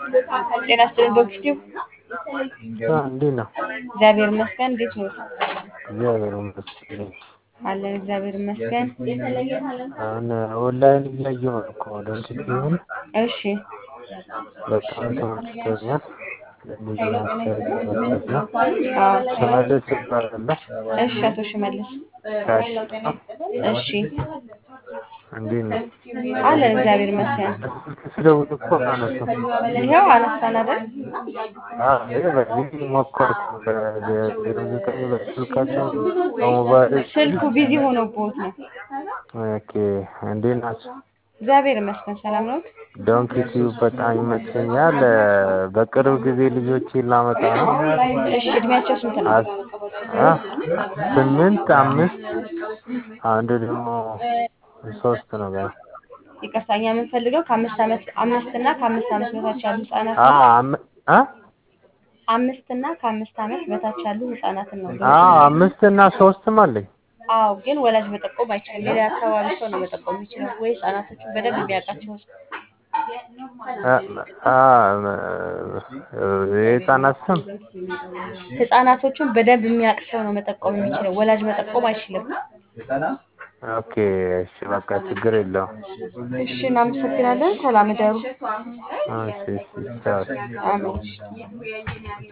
ጤና ይስጥልን ዶክተር እንዴት ነው? እግዚአብሔር ይመስገን። እንዴት ነው? እግዚአብሔር ይመስገን። አለን እግዚአብሔር ይመስገን። አሁን ኦንላይን እያየሁ ነው እኮ ደንቲስት ይሁን እሺ በጣም ተመችቶኛል። ልዩ አስተያየት መስጠት ነው። አዎ ሽመልስ እባላለሁ። እሺ አቶ ሽመልስ ከአሽታ እሺ እንዴት ነው? አለን እግዚአብሔር ይመስገን። ስልክ ስደውል እኮ አነሱም። ይኸው አነሳን አይደል? አዎ ይሄ በዚህ ሞከርኩ በዜሮ ዘጠኝ በስልካቸው በሞባይል ስልኩ ቢዚ ሆኖብዎት ነው። ኦኬ እንዴት ናቸው? እግዚአብሔር ይመስገን ሰላም ነው። ዶንኪ ቲዩብ በጣም ይመቸኛል። በቅርብ ጊዜ ልጆቼን ላመጣ ነው። እሺ እድሜያቸው ስንት ነው? አስ- አ ስምንት አምስት አንዱ ደግሞ ሶስት ነው ገና። ይቅርታ እኛ የምንፈልገው ከአምስት ዓመት አምስት እና ከአምስት ዓመት በታች ያሉ ህጻናት አ አም- አ አምስት እና ከአምስት ዓመት በታች ያሉ ህጻናትን ነው። አ አምስት እና ሶስትም አለኝ። አዎ ግን ወላጅ መጠቆም አይችልም። ሌላ አካባቢ ሰው ነው መጠቆም የሚችለው ወይ ህጻናቶቹን በደንብ የሚያውቃቸው ሰው። አ አ የህፃናት ስም ህጻናቶቹን በደንብ የሚያውቅ ሰው ነው መጠቆም የሚችለው። ወላጅ መጠቆም አይችልም። ኦኬ እሺ በቃ ችግር የለውም። እሺ እናመሰግናለን። ሰላም እደሩ። እሺ እሺ ቻው። አሜን።